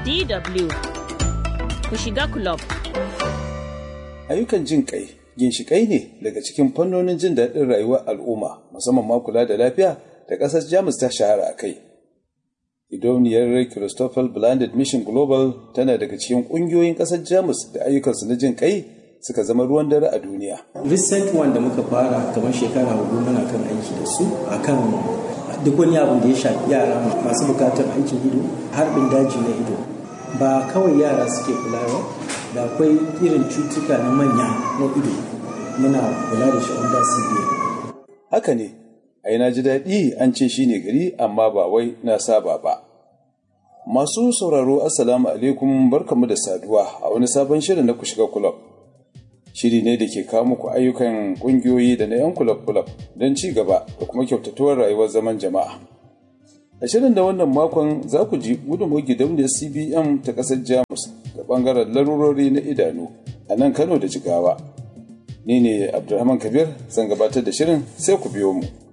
DW ku shiga club. Ayyukan jin kai ginshiƙai ne daga cikin fannonin jin daɗin rayuwar al'umma musamman ma kula da lafiya da ƙasar Jamus ta shahara a kai. Idoniyar Christopher Blended Mission Global tana daga cikin ƙungiyoyin ƙasar Jamus da ayyukansu na jin kai suka zama ruwan dare a duniya. Recent one da muka fara kamar shekara hudu muna kan aiki da su akan duk wani abu da ya shafi yara masu bukatar aikin ido harbin daji na ido ba kawai yara suke kula ba da akwai irin cutuka na manya na ido muna kula da shi under CBA. Haka ne, ai na ji daɗi an ce shi ne gari amma ba wai na saba ba. Masu sauraro Assalamu alaikum barkamu da saduwa a wani sabon shirin na ku shiga kulab. Shiri ne da ke kawo muku ayyukan ƙungiyoyi da na 'yan kulab-kulab don ci gaba da kuma kyautatuwar rayuwar zaman jama'a. A shirin da wannan makon za ku ji gudunmawar gidauniyar CBM ta ƙasar Jamus da ɓangaren larurori na idanu a nan Kano da Jigawa. Ni ne Abdulrahman Kabir zan gabatar da shirin sai ku biyo mu.